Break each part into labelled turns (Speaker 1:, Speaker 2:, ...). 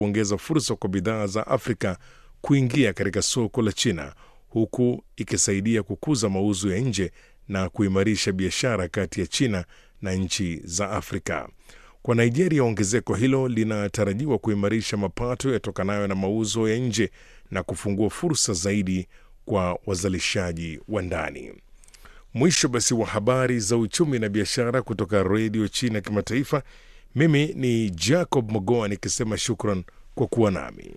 Speaker 1: kuongeza fursa kwa bidhaa za Afrika kuingia katika soko la China, huku ikisaidia kukuza mauzo ya nje na kuimarisha biashara kati ya China na nchi za Afrika. Kwa Nigeria, ongezeko hilo linatarajiwa kuimarisha mapato yatokanayo na mauzo ya nje na kufungua fursa zaidi kwa wazalishaji wa ndani. Mwisho basi wa habari za uchumi na biashara kutoka Redio China Kimataifa. Mimi ni Jacob Mogoa nikisema shukran kwa kuwa nami.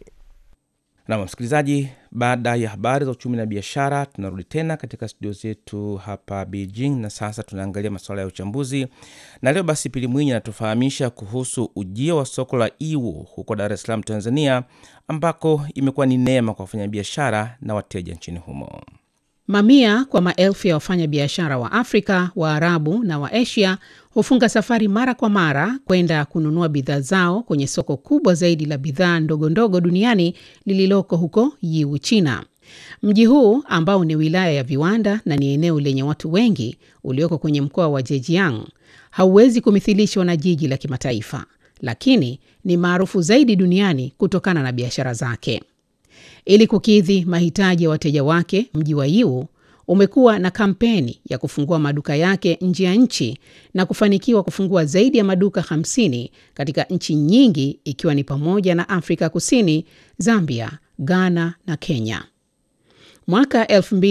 Speaker 2: Nam msikilizaji, baada ya habari za uchumi na biashara, tunarudi tena katika studio zetu hapa Beijing, na sasa tunaangalia masuala ya uchambuzi. Na leo basi, Pili Mwinyi anatufahamisha kuhusu ujio wa soko la Iwu huko Dar es Salaam, Tanzania, ambako imekuwa ni neema kwa wafanyabiashara na wateja nchini humo.
Speaker 3: Mamia kwa maelfu ya wafanyabiashara wa Afrika, Waarabu na wa Asia hufunga safari mara kwa mara kwenda kununua bidhaa zao kwenye soko kubwa zaidi la bidhaa ndogo ndogo duniani lililoko huko Yiwu, China. Mji huu ambao ni wilaya ya viwanda na ni eneo lenye watu wengi ulioko kwenye mkoa wa Zhejiang hauwezi kumithilishwa na jiji la kimataifa, lakini ni maarufu zaidi duniani kutokana na biashara zake. Ili kukidhi mahitaji ya wateja wake, mji wa Yiwu umekuwa na kampeni ya kufungua maduka yake nje ya nchi na kufanikiwa kufungua zaidi ya maduka 50 katika nchi nyingi ikiwa ni pamoja na Afrika Kusini, Zambia, Ghana na Kenya. Mwaka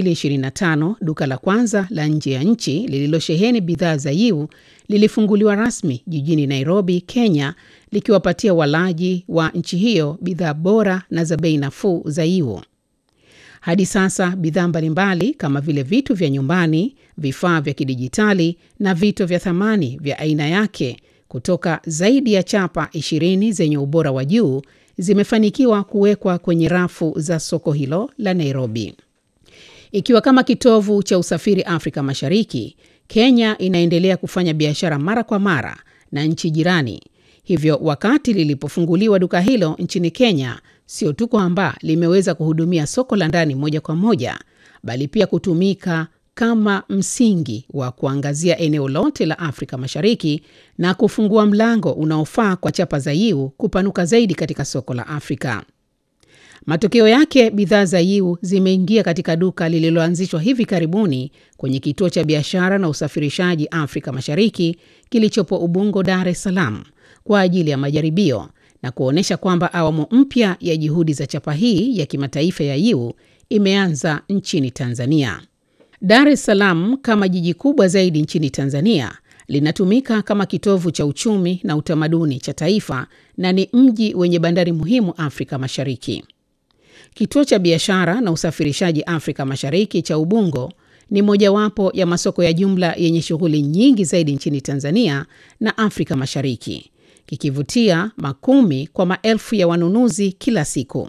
Speaker 3: 2025 duka la kwanza la nje ya nchi lililosheheni bidhaa za Yiwu lilifunguliwa rasmi jijini Nairobi, Kenya, likiwapatia walaji wa nchi hiyo bidhaa bora na za bei nafuu za Yiwu. Hadi sasa bidhaa mbalimbali kama vile vitu vya nyumbani, vifaa vya kidijitali na vito vya thamani vya aina yake kutoka zaidi ya chapa 20 zenye ubora wa juu zimefanikiwa kuwekwa kwenye rafu za soko hilo la Nairobi. Ikiwa kama kitovu cha usafiri Afrika Mashariki, Kenya inaendelea kufanya biashara mara kwa mara na nchi jirani. Hivyo wakati lilipofunguliwa duka hilo nchini Kenya, sio tu kwamba limeweza kuhudumia soko la ndani moja kwa moja, bali pia kutumika kama msingi wa kuangazia eneo lote la Afrika Mashariki na kufungua mlango unaofaa kwa chapa za Yiwu kupanuka zaidi katika soko la Afrika. Matokeo yake, bidhaa za Yiwu zimeingia katika duka lililoanzishwa hivi karibuni kwenye kituo cha biashara na usafirishaji Afrika Mashariki kilichopo Ubungo, Dar es Salaam kwa ajili ya majaribio na kuonyesha kwamba awamu mpya ya juhudi za chapa hii ya kimataifa ya Yiwu imeanza nchini Tanzania. Dar es Salaam kama jiji kubwa zaidi nchini Tanzania linatumika kama kitovu cha uchumi na utamaduni cha taifa na ni mji wenye bandari muhimu Afrika Mashariki. Kituo cha biashara na usafirishaji Afrika Mashariki cha Ubungo ni mojawapo ya masoko ya jumla yenye shughuli nyingi zaidi nchini Tanzania na Afrika Mashariki, kikivutia makumi kwa maelfu ya wanunuzi kila siku.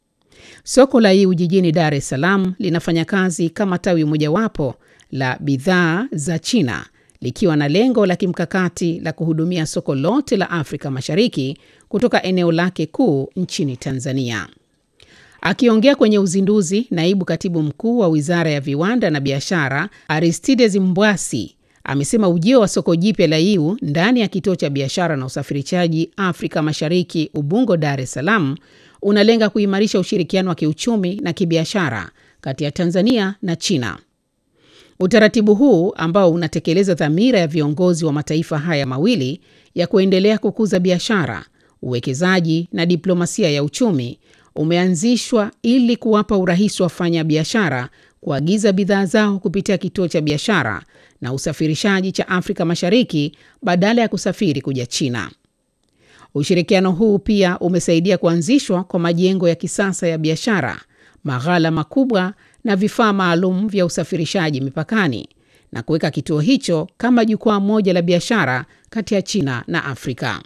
Speaker 3: Soko la Yiwu jijini Dar es Salaam linafanya kazi kama tawi mojawapo la bidhaa za China likiwa na lengo la kimkakati la kuhudumia soko lote la Afrika Mashariki kutoka eneo lake kuu nchini Tanzania. Akiongea kwenye uzinduzi, naibu katibu mkuu wa Wizara ya Viwanda na Biashara Aristides Mbwasi amesema ujio wa soko jipya la Yiwu ndani ya kituo cha biashara na usafirishaji Afrika Mashariki Ubungo, Dar es Salaam unalenga kuimarisha ushirikiano wa kiuchumi na kibiashara kati ya Tanzania na China. Utaratibu huu ambao unatekeleza dhamira ya viongozi wa mataifa haya mawili ya kuendelea kukuza biashara, uwekezaji na diplomasia ya uchumi umeanzishwa ili kuwapa urahisi wafanya biashara kuagiza bidhaa zao kupitia kituo cha biashara na usafirishaji cha Afrika Mashariki badala ya kusafiri kuja China. Ushirikiano huu pia umesaidia kuanzishwa kwa majengo ya kisasa ya biashara, maghala makubwa na vifaa maalum vya usafirishaji mipakani na kuweka kituo hicho kama jukwaa moja la biashara kati ya China na Afrika.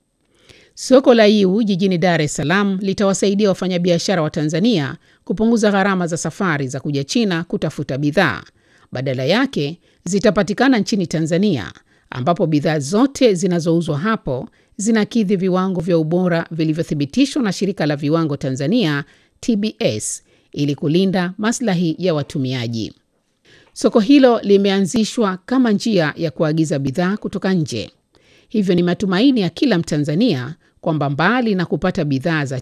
Speaker 3: Soko la Yiwu jijini Dar es Salaam litawasaidia wafanyabiashara wa Tanzania kupunguza gharama za safari za kuja China kutafuta bidhaa. Badala yake zitapatikana nchini Tanzania, ambapo bidhaa zote zinazouzwa hapo zinakidhi viwango vya ubora vilivyothibitishwa na Shirika la Viwango Tanzania TBS ili kulinda maslahi ya watumiaji. Soko hilo limeanzishwa kama njia ya kuagiza bidhaa kutoka nje. Hivyo ni matumaini ya kila Mtanzania kwamba mbali na kupata bidhaa za